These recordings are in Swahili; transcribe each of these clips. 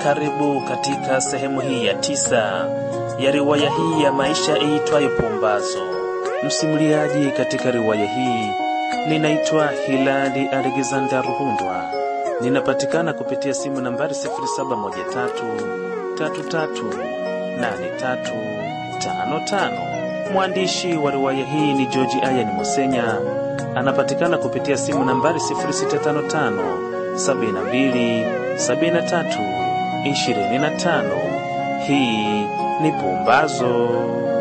Karibu katika sehemu hii ya tisa ya riwaya hii ya maisha iitwayo Pumbazo. Msimuliaji katika riwaya hii ninaitwa Hilali Alexander Ruhundwa. Ninapatikana kupitia simu nambari 0713338355. Mwandishi wa riwaya hii ni George Ayani Mosenya, anapatikana kupitia simu nambari 0655 72 73 25. Hii ni Pumbazo.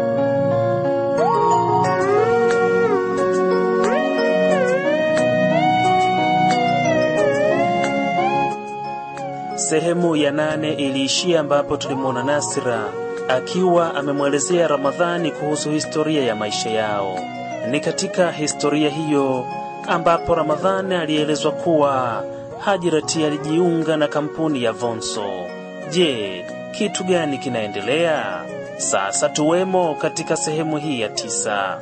Sehemu ya nane iliishia ambapo tulimwona Nasra akiwa amemwelezea Ramadhani kuhusu historia ya maisha yao. Ni katika historia hiyo ambapo Ramadhani alielezwa kuwa Hajirati alijiunga na kampuni ya Vonso. Je, kitu gani kinaendelea? Sasa tuwemo katika sehemu hii ya tisa.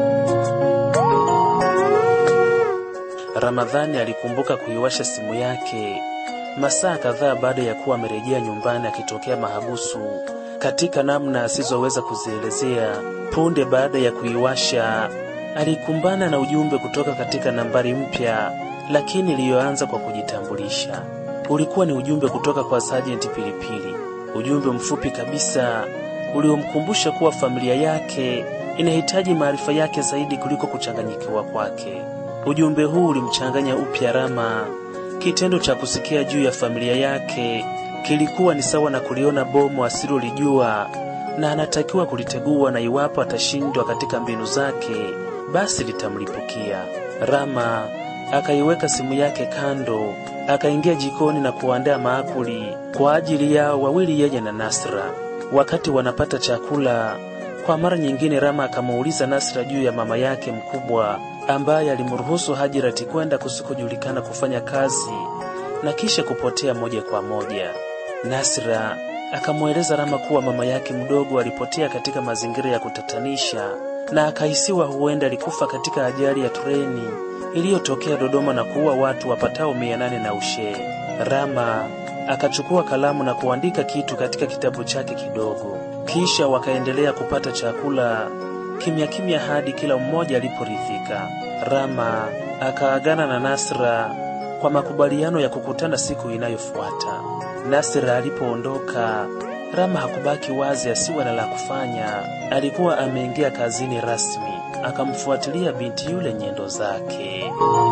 Ramadhani alikumbuka kuiwasha simu yake masaa kadhaa baada ya kuwa amerejea nyumbani akitokea mahabusu katika namna asizoweza kuzielezea. Punde baada ya kuiwasha, alikumbana na ujumbe kutoka katika nambari mpya, lakini iliyoanza kwa kujitambulisha. Ulikuwa ni ujumbe kutoka kwa Sajenti Pilipili, ujumbe mfupi kabisa uliomkumbusha kuwa familia yake inahitaji maarifa yake zaidi kuliko kuchanganyikiwa kwake. Ujumbe huu ulimchanganya upya Rama. Kitendo cha kusikia juu ya familia yake kilikuwa ni sawa na kuliona bomu asilolijua na anatakiwa kulitegua, na iwapo atashindwa katika mbinu zake, basi litamlipukia. Rama akaiweka simu yake kando, akaingia jikoni na kuandaa maakuli kwa ajili yao wawili, yeye na Nasra. Wakati wanapata chakula, kwa mara nyingine, Rama akamuuliza Nasra juu ya mama yake mkubwa ambaye alimruhusu Hajirati kwenda kusikojulikana kufanya kazi na kisha kupotea moja kwa moja. Nasra akamweleza Rama kuwa mama yake mdogo alipotea katika mazingira ya kutatanisha na akahisiwa huenda alikufa katika ajali ya treni iliyotokea Dodoma na kuua watu wapatao mia nane na ushee. Rama akachukua kalamu na kuandika kitu katika kitabu chake kidogo, kisha wakaendelea kupata chakula kimya kimya hadi kila mmoja aliporidhika. Rama akaagana na Nasra kwa makubaliano ya kukutana siku inayofuata. Nasra alipoondoka, Rama hakubaki wazi asiwe na la kufanya. Alikuwa ameingia kazini rasmi, akamfuatilia binti yule nyendo zake.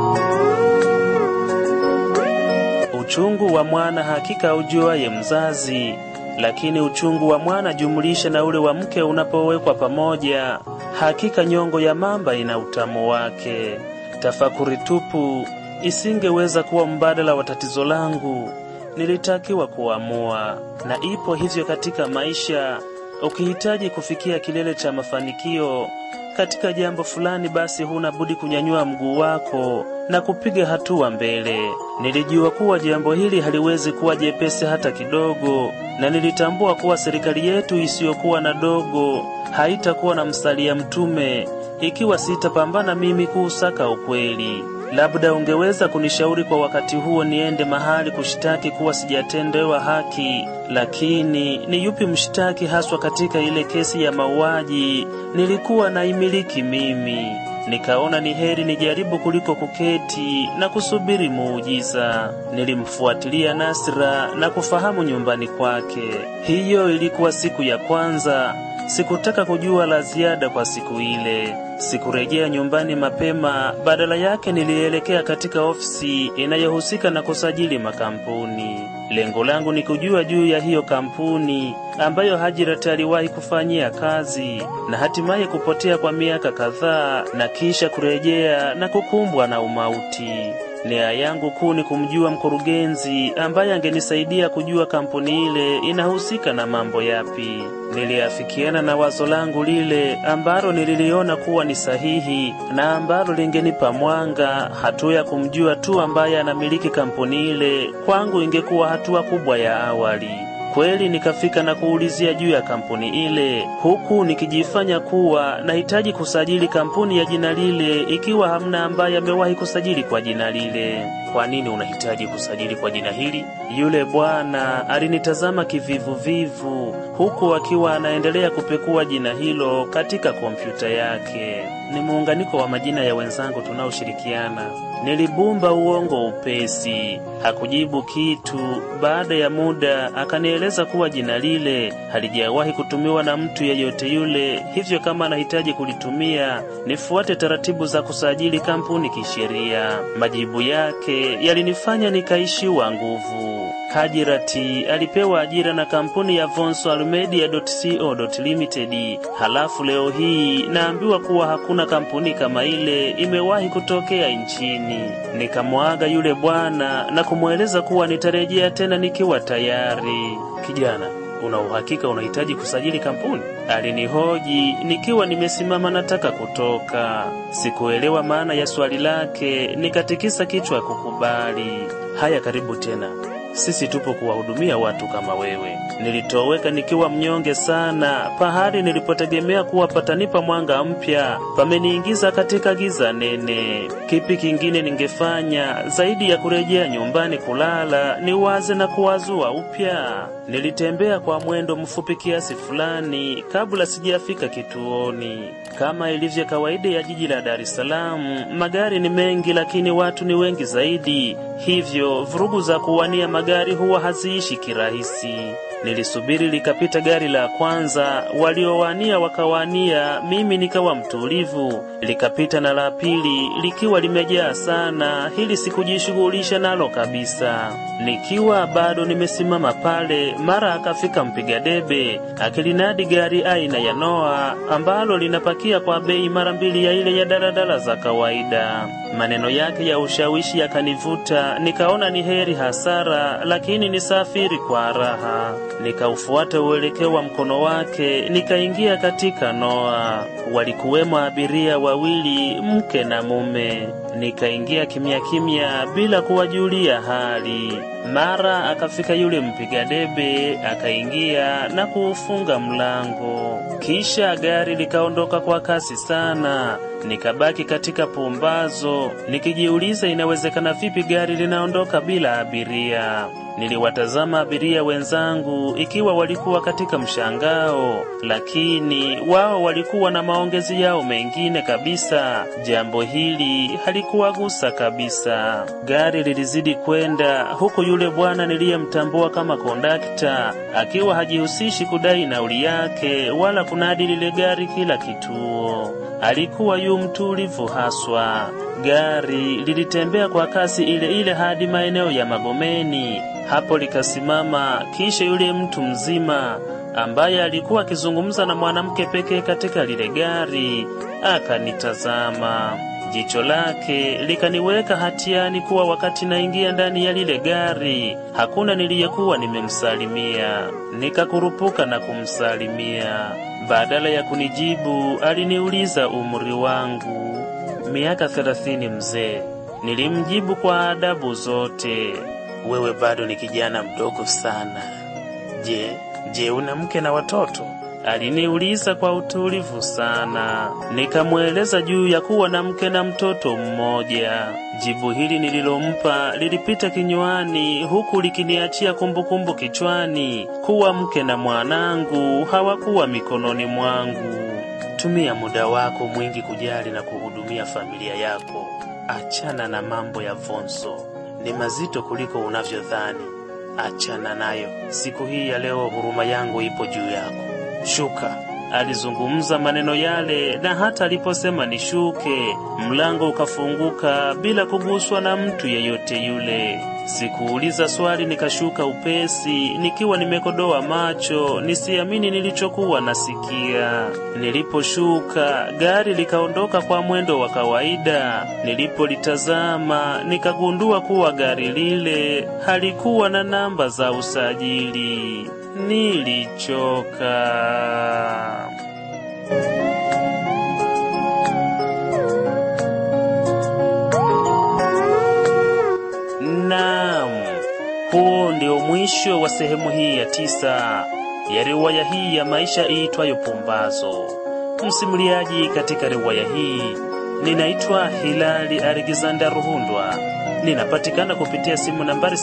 Uchungu wa mwana hakika ujuaye mzazi, lakini uchungu wa mwana jumlisha na ule wa mke unapowekwa pamoja, hakika nyongo ya mamba ina utamu wake. Tafakuri tupu isingeweza kuwa mbadala wa tatizo langu. Nilitakiwa kuamua, na ipo hivyo katika maisha. Ukihitaji kufikia kilele cha mafanikio katika jambo fulani, basi huna budi kunyanyua mguu wako na kupiga hatua mbele. Nilijua kuwa jambo hili haliwezi kuwa jepesi hata kidogo, na nilitambua kuwa serikali yetu isiyokuwa na dogo haitakuwa na msalia mtume ikiwa sitapambana mimi kuusaka ukweli. Labda ungeweza kunishauri kwa wakati huo niende mahali kushtaki kuwa sijatendewa haki, lakini ni yupi mshtaki haswa katika ile kesi ya mauaji nilikuwa naimiliki mimi? Nikaona ni heri nijaribu kuliko kuketi na kusubiri muujiza. Nilimfuatilia Nasra na kufahamu nyumbani kwake. Hiyo ilikuwa siku ya kwanza. Sikutaka kujua la ziada kwa siku ile. Sikurejea nyumbani mapema, badala yake nilielekea katika ofisi inayohusika na kusajili makampuni. Lengo langu ni kujua juu ya hiyo kampuni ambayo Hajirati aliwahi kufanyia kazi na hatimaye kupotea kwa miaka kadhaa na kisha kurejea na kukumbwa na umauti. Nia yangu kuu ni kumjua mkurugenzi ambaye angenisaidia kujua kampuni ile inahusika na mambo yapi. Niliafikiana na wazo langu lile ambalo nililiona kuwa ni sahihi na ambalo lingenipa mwanga. Hatua ya kumjua tu ambaye anamiliki kampuni ile kwangu ingekuwa hatua kubwa ya awali. Kweli nikafika na kuulizia juu ya kampuni ile, huku nikijifanya kuwa nahitaji kusajili kampuni ya jina lile, ikiwa hamna ambaye amewahi kusajili kwa jina lile. Kwa nini unahitaji kusajili kwa jina hili? Yule bwana alinitazama kivivuvivu, huku akiwa anaendelea kupekua jina hilo katika kompyuta yake. Ni muunganiko wa majina ya wenzangu tunaoshirikiana. Nilibumba uongo upesi, hakujibu kitu. Baada ya muda akanieleza kuwa jina lile halijawahi kutumiwa na mtu yeyote yule, hivyo kama anahitaji kulitumia nifuate taratibu za kusajili kampuni kisheria. Majibu yake yalinifanya nikaishiwa nguvu. Hajirati alipewa ajira na kampuni ya Vonsal Media.co Limited, halafu leo hii naambiwa kuwa hakuna kampuni kama ile imewahi kutokea nchini. Nikamwaga yule bwana na kumweleza kuwa nitarejea tena nikiwa tayari. Kijana, una uhakika unahitaji kusajili kampuni? Alinihoji nikiwa nimesimama nataka kutoka. Sikuelewa maana ya swali lake, nikatikisa kichwa kukubali. Haya, karibu tena. Sisi tupo kuwahudumia watu kama wewe. Nilitoweka nikiwa mnyonge sana, pahali nilipotegemea kuwa patanipa mwanga mpya pameniingiza katika giza nene. Kipi kingine ningefanya zaidi ya kurejea nyumbani kulala, niwaze na kuwazua upya? Nilitembea kwa mwendo mfupi kiasi fulani kabla sijafika kituoni. Kama ilivyo kawaida ya jiji la Dar es Salaam, magari ni mengi, lakini watu ni wengi zaidi, hivyo vurugu za kuwania magari huwa haziishi kirahisi. Nilisubiri likapita gari la kwanza, waliowania wakawania, mimi nikawa mtulivu. Likapita na la pili likiwa limejaa sana, hili sikujishughulisha nalo kabisa. Nikiwa bado nimesimama pale, mara akafika mpiga debe akilinadi gari aina ya Noah ambalo linapakia kwa bei mara mbili ya ile ya daladala za kawaida. Maneno yake ya ushawishi yakanivuta, nikaona ni heri hasara, lakini nisafiri kwa raha. Nikaufuata uelekeo wa mkono wake, nikaingia katika Noa. Walikuwemo abiria wawili, mke na mume. Nikaingia kimya kimya bila kuwajulia hali. Mara akafika yule mpiga debe, akaingia na kuufunga mlango, kisha gari likaondoka kwa kasi sana. Nikabaki katika pumbazo nikijiuliza inawezekana vipi gari linaondoka bila abiria. Niliwatazama abiria wenzangu ikiwa walikuwa katika mshangao, lakini wao walikuwa na maongezi yao mengine kabisa. Jambo hili halikuwagusa kabisa. Gari lilizidi kwenda huku yule bwana niliyemtambua kama kondakta akiwa hajihusishi kudai nauli yake wala kunadi lile gari kila kituo. Alikuwa yu mtulivu haswa. Gari lilitembea kwa kasi ile ile hadi maeneo ya Magomeni. Hapo likasimama, kisha yule mtu mzima ambaye alikuwa akizungumza na mwanamke pekee katika lile gari akanitazama. Jicho lake likaniweka hatiani kuwa wakati naingia ndani ya lile gari hakuna niliyekuwa nimemsalimia. Nikakurupuka na kumsalimia. Badala ya kunijibu, aliniuliza umri wangu. Miaka thelathini, mzee. Nilimjibu kwa adabu zote. Wewe bado ni kijana mdogo sana. Je, je, una mke na watoto? Aliniuliza kwa utulivu sana. Nikamweleza juu ya kuwa na mke na mtoto mmoja. Jibu hili nililompa lilipita kinywani huku likiniachia kumbukumbu kichwani kuwa mke na mwanangu hawakuwa mikononi mwangu. Tumia muda wako mwingi kujali na kuhudumia familia yako. Achana na mambo ya Vonso, ni mazito kuliko unavyodhani. Achana nayo. Siku hii ya leo, huruma yangu ipo juu yako. Shuka. Alizungumza maneno yale, na hata aliposema nishuke, mlango ukafunguka bila kuguswa na mtu yeyote yule. Sikuuliza swali, nikashuka upesi, nikiwa nimekodoa macho nisiamini nilichokuwa nasikia. Niliposhuka, gari likaondoka kwa mwendo wa kawaida. Nilipolitazama, nikagundua kuwa gari lile halikuwa na namba za usajili. Nilichoka. Naam, huo ndio mwisho wa sehemu hii ya tisa ya riwaya hii ya maisha iitwayo Pumbazo. Msimuliaji katika riwaya hii ninaitwa Hilali Alexander Ruhundwa. Ninapatikana kupitia simu nambari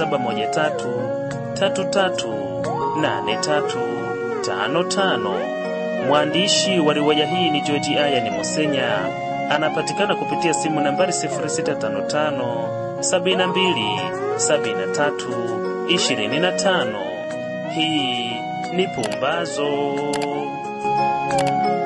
0713338355. Mwandishi wa riwaya hii ni George Ayani Musenya. Anapatikana kupitia simu nambari 0655 72 73 25. Hii ni Pumbazo.